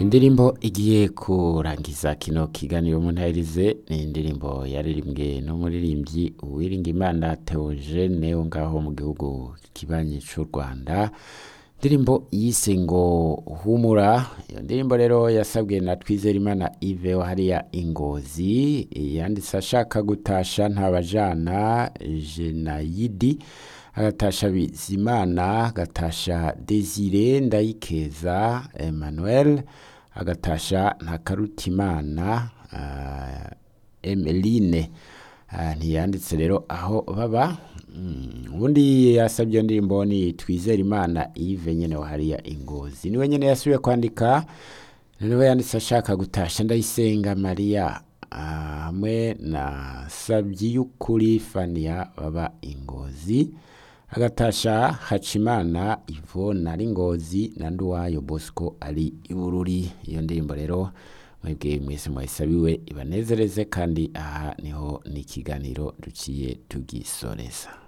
indirimbo igiye kurangiza kino kiganiro muntahirize ni indirimbo yaririmbwe n'umuririmbyi Uwiringiyimana Theogene wo ngaho mu gihugu kibanyi c'u Rwanda indirimbo yise ngo humura iyo ndirimbo rero yasabwe na Twizerimana Yves wa hariya Ingozi yanditse ashaka gutasha ntabajana Jenayidi agatasha Bizimana agatasha Desire Ndayikeza Emmanuel agatasha Ntakarutimana uh, Emeline uh, ntiyanditse rero aho baba ubundi yasabye iyo ndirimbo ni Twizerimana Yves nyene wa hariya Ingozi niwe nyene yasubiye kwandika niwe yanditse ashaka gutasha Ndayisenga Maria hamwe na Sabyiyukuri Fania baba Ingozi agatasha Hacimana Yvonne ari Ngozi na Nduwayo Bosco ari Ibururi iyo ndirimbo rero mwebwe mwese mwayisabiwe ibanezereze kandi aha niho n'ikiganiro duciye tugisoreza